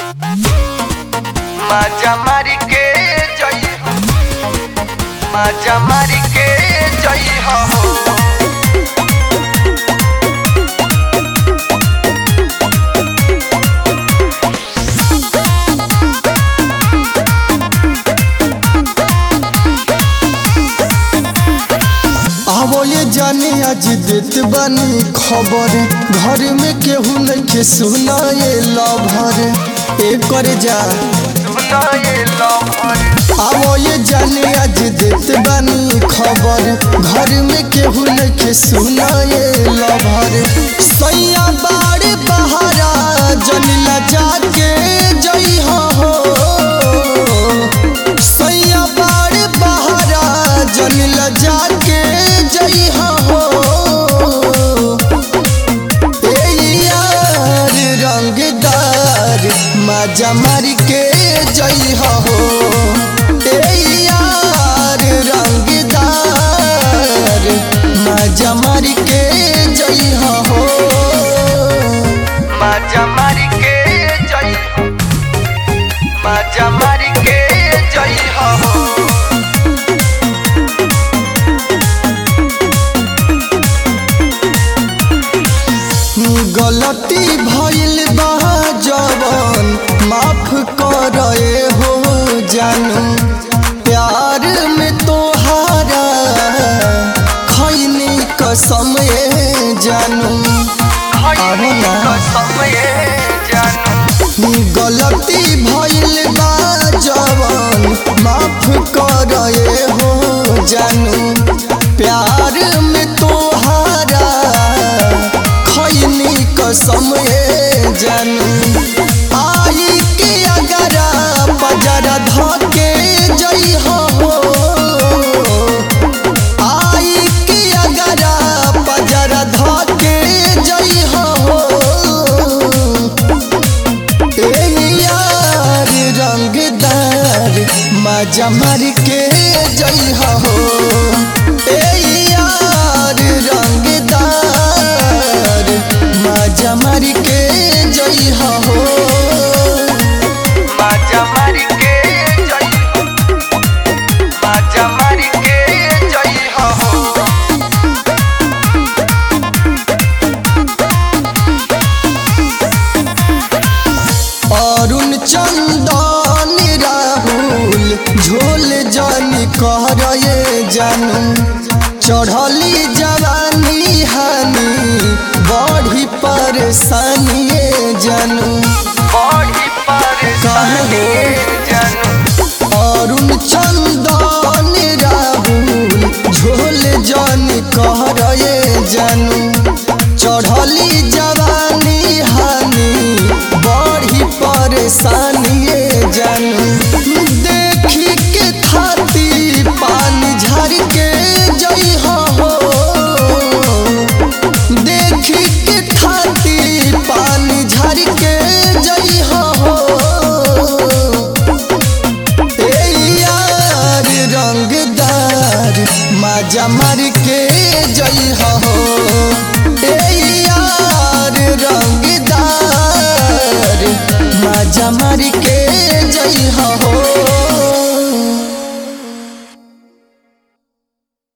माझ्या मारी के जई हो माझ्या मारी के जई हो आवो ये जाने आज देत बानी खबर घर में केहू नइखे सुना ये लभर एकर जा सुना ये लहर आवो ये जाने आज देत बानी खबर घर में केहू नइखे सुना ये लभर सैया बाड़े बहारा जनिला जाके जई हो सैया बाड़े बहारा जनिला जाके जई हो ए यार रंगदार मजा मार के जई हो ए यार रंगदार मजा मार के जई हो माझ्या मारी के जई हो माझ्या मारी के जई हो गलती भइल बा जवन माफ करे हो जानू प्यार में तोहारा खैनी कसम ए जानू खैनी ना। कसम ये जानू गलती भइल बा जवन माफ करे हो जानू प्यार में तोहारा खैनी कसम ए जानू आई के अगरा पजरा धके जई हो आई के अगरा पजरा धके जई हो ए यार रंगदार मजा मार के जई हो ए यार रंगदार मजा मार के जई हो माझ्या मारी के जई हो माझ्या मारी के जई हो अरुण चंदन राहुल झोल जानी कर ये जानू चढ़ली जवानी हानी बढ़ी परेशानी ये जानू